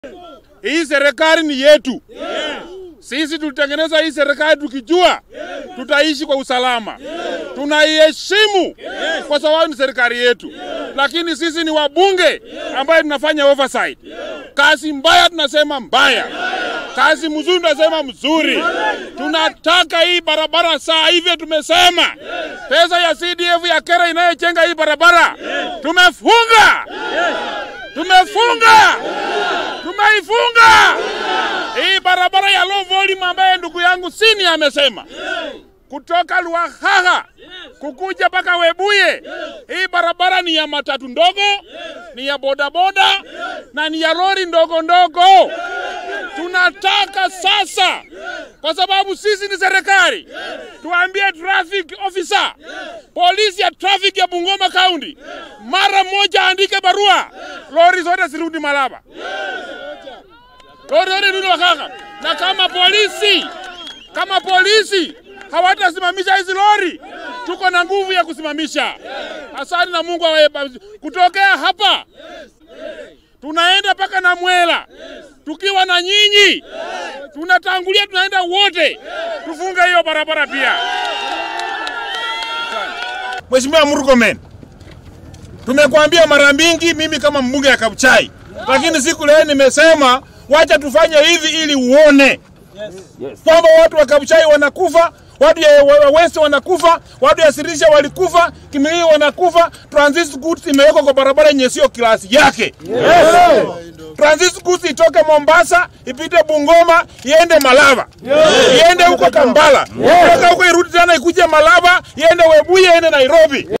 Hii serikali ni yetu. Sisi tulitengeneza hii serikali tukijua tutaishi kwa usalama. Tunaiheshimu kwa sababu ni serikali yetu, lakini sisi ni wabunge ambaye tunafanya oversight. Kazi mbaya tunasema mbaya, kazi mzuri tunasema mzuri. Tunataka hii barabara saa hivyo, tumesema pesa ya CDF ya kera inayojenga hii barabara tumefunga, tumefunga, tumeifunga hii barabara ya low volume ambaye ndugu yangu Sini amesema kutoka Lwahaha kukuja mpaka Webuye. Hii barabara ni ya matatu ndogo, ni ya bodaboda na ni ya lori ndogo ndogo. Tunataka sasa, kwa sababu sisi ni serikali, tuambie traffic officer, polisi ya traffic ya Bungoma County mara moja andike barua, lori zote zirudi Malaba, lori zote zirudi Lwahaha. Na kama polisi kama polisi hawatasimamisha hizi lori, tuko na nguvu ya kusimamisha. Asante na Mungu awaye. Kutokea hapa tunaenda mpaka na Mwela tukiwa na nyinyi, tunatangulia, tunaenda wote, tufunge hiyo barabara pia. Mheshimiwa Murkomen, tumekuambia mara mingi, mimi kama mbunge ya Kabuchai, lakini siku leo nimesema wacha tufanye hivi ili uone kwamba watu wa Kabuchai wanakufa, watu ya West wanakufa, watu ya Sirisha walikufa, Kimilili wanakufa. Transit goods imewekwa kwa barabara yenye sio klasi yake. Yes. Transit goods itoke Mombasa ipite Bungoma iende Malaba, iende huko Kampala, kutoka huko irudi tena ikuje Malaba, iende Webuye, iende Nairobi.